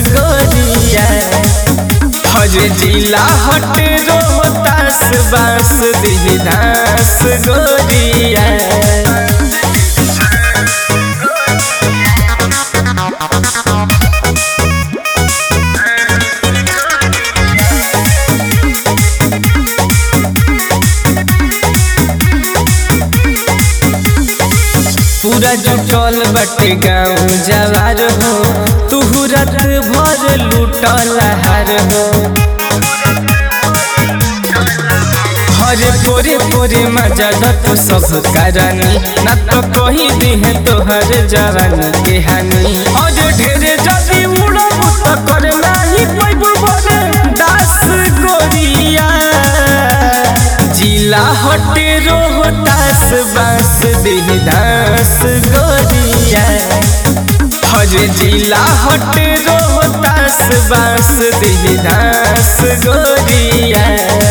गोरिया हर जिला हट रोहतास बास दिहदास गोरिया पूरा जुटल बटे गाँव जवार हो तुहू रात भर लूटल हार हो हरे पोरे पोरे मजा तो सब करानी ना तो कही दिहे तोहर जवानी के हानि और ढेरे जदी उड़ब तो कर नाही पैबू बोले दास गोरिया जिला हटे रोहतास बास देहदास गोरिया हरे जिला हटे रोहतास बास देहदास गोरिया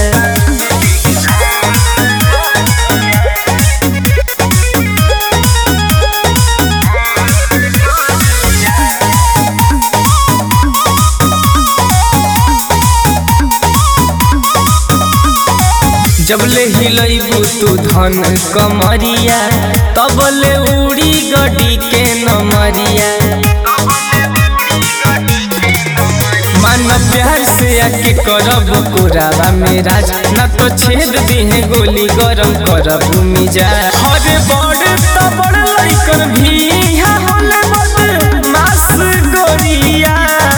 जबले हिलैबू तू धन कमरिया तबले उड़ी गडी के नमरिया मन प्यार से आके करब कोरावा मेरा न तो छेद दिहे गोली गरम करब मिजा हरे बड़ तो बड़ लइकन भी यहाँ होले बद मास गोरिया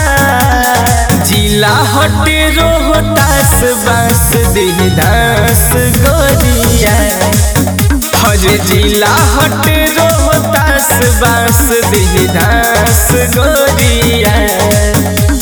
जिला हटे रोहतास बास देहदास गोरिया हरे जिला हटे रोहतास बास देहदास गोरिया